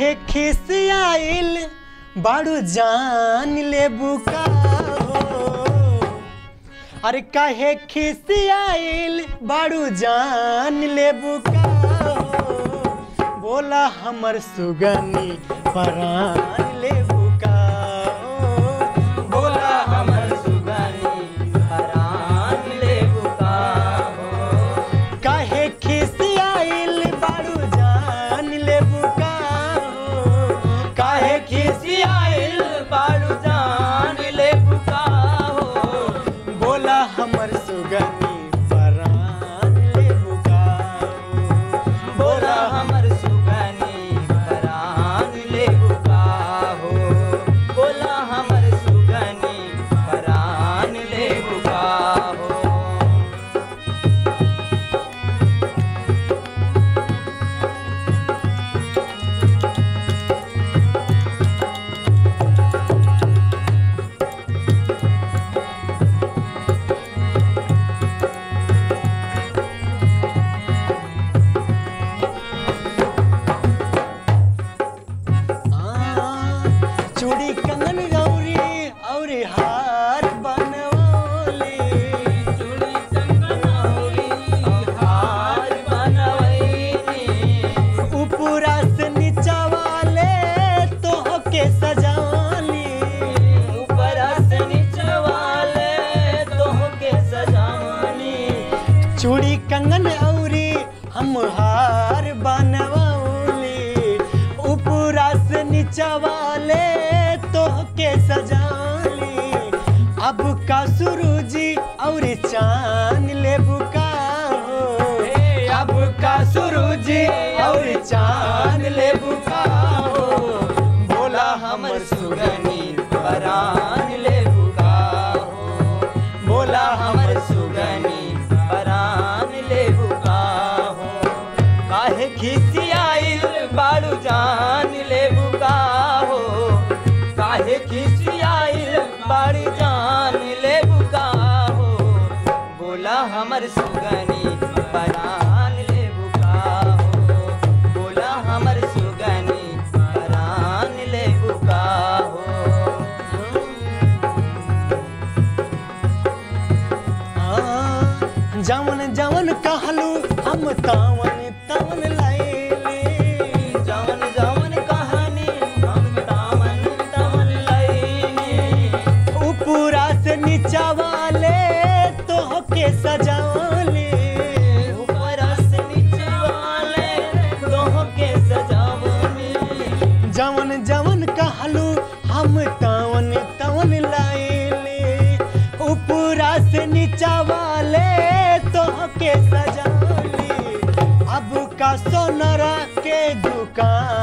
हे खिसियाइल बाड़ू जान ले बुका हो अरे काहे खिसियाइल बाड़ू जान ले बुका हो बोला हमर सुगनी परान ले बुका हो बोला हमर सुगनी हरान ले बुका हो काहे खिसियाइल बाड़ू जान ले बुका हो काहे खिसियाइल बाड़ू जान ले बुका हो बोला हमर सुगनी परान ले बुका हो बोला हमर सुगनी हरान ले बुका हो बोला हमर सुगनी हरान ले बुका हो हाँ, चूड़ी कंगन गौरी और हार बनवली चूड़ी चंगनौली हार बनवैनी ऊपरा से नीचा वाले तो के सजानी ऊपर से नीचे वाले तोहके सजानी चूड़ी कंगन औरी हम हार बनवली ऊपरा से नीचा वाले तो के सजानी अब का सुरुजी और चांद ले बुका हो हे अब का सुरुजी और चांद ले बुका हो बोला हमर सुगनी परान ले बुका हो बोला हमर सुगनी परान ले बुका हो काहे खिसियाइल बाड़ू जान ले बुका हो काहे खिसियाइल बाड़ी जान ले बुका हो बोला हमर सुगनी परान ले बुका हो बोला हमर सुगनी परान ले बुका हो हाँ, जवन जवन कहलू हम तावन तवन लैली जवन जवन कहानी हम तावन तवन लैनी ऊपरा से नीचा वाले तो के सजावली ऊपर से नीचे वाले दोह के सजावनी जवन जवन कहलू हम तावन तवन लैली ऊपरा से नीचा वाले तो के सजावली अब का सोनरा के दुकान